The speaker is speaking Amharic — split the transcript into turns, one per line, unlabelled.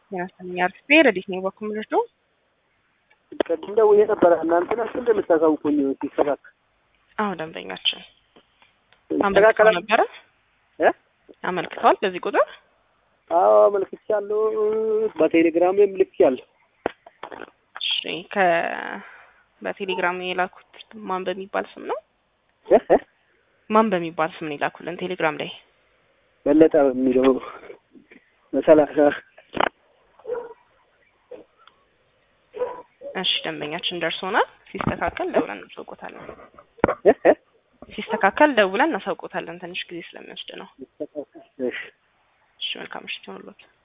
ያስተኛል አርፌ ረዲት ነው በኩል ልጅ ነው
ቅድም ደውዬ ነበረ። እናንተ ናችሁ እንደምታሳውቁኝ ሲስተካከል።
አዎ ደንበኛችን አመልክተው ነበረ
እ
አመልክተዋል በዚህ ቁጥር
አዎ አመልክቻለሁ። በቴሌግራምም ልኬያለሁ።
እሺ ከ በቴሌግራም የላኩት ማን በሚባል ስም ነው?
እ እ
ማን በሚባል ስም ነው የላኩልን ቴሌግራም ላይ?
በለጠ በሚለው በሰላሳ
እሺ ደንበኛችን ደርሶናል። ሲስተካከል ደውለን እናሳውቆታለን።
እ እ
ሲስተካከል ደውለን እናሳውቆታለን። ትንሽ ጊዜ ስለሚወስድ ነው።
ይስተካከል። እሺ
እሺ መልካም ምሽት ይሁንልዎት።